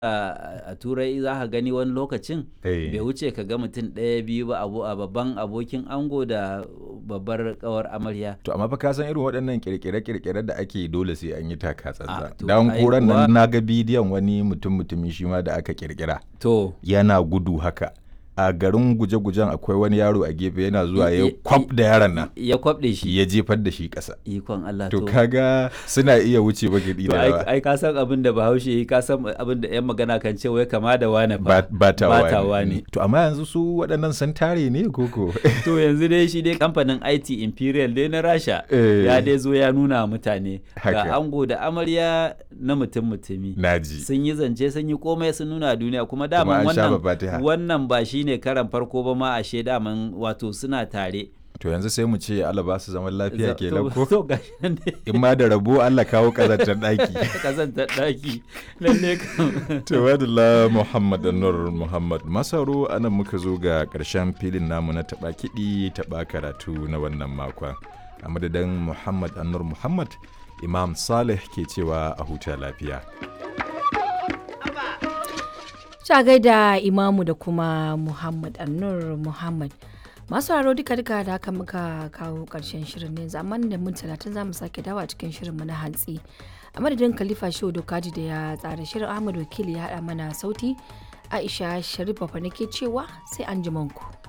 a turai za ka gani wani lokacin Eh. bai wuce ka ga mutum ɗaya biyu ba abu a babban abokin ango da babbar kawar amarya To amma fa ka san irin waɗannan kirkire-kirkire da ake dole sai an yi taka Ah, tsantsan. to Dan ai koran kuwa- nan na ga bidiyon wani mutum mutumi shi ma da aka kirkira. to Yana gudu haka. A garin guje-gujen akwai wani yaro a gefe yana zuwa ya I- i- kwaf da yaron nan. ya kwabɗe shi Ya jefar da shi ƙasa. ikon Allah To kaga suna iya wuce bagidi to da ai yawa. ai ka san abin da bahaushe yi ka san abin da yan magana kan ce wai kama da wane Ba fa ba ta Bata wani. wani. To amma yanzu su waɗannan sun tare ne koko? to yanzu dai shi dai kamfanin IT Imperial dai na Rasha Eh. ya dai zo ya nuna wa mutane Haka. ga ango da amarya na mutum mutumi Naji. sun yi zance sun yi komai sun nuna duniya kuma Kuma daman an sha wannan babatiha. wannan ba shine karan farko ba ma ashe daman wato suna tare To yanzu sai mu ce Allah ba su zaman lafiya kenan to, ko? to gashi nan dai In ma da rabo Allah kawo ƙazantar ɗaki. kazantar daki lalle kam Tawadala Muhammad Nur Muhammad Masaro anan muka zo ga ƙarshen filin namu na taɓa kiɗi taɓa karatu na wannan makon. A madadin Muhammad Anur Muhammad, Imam Saleh ke cewa a huta lafiya. Ta gaida Imamu da kuma Muhammad Annur Muhammad. Masu haro duka duka da haka muka kawo ƙarshen shirin ne zaman da mun talatin za mu sake dawa cikin shirin mu na hantsi. A madadin Khalifa Shehu Dokaji da ya tsara shirin Ahmad Wakili ya haɗa mana sauti. Aisha Sharif Bafa nake cewa sai an ku.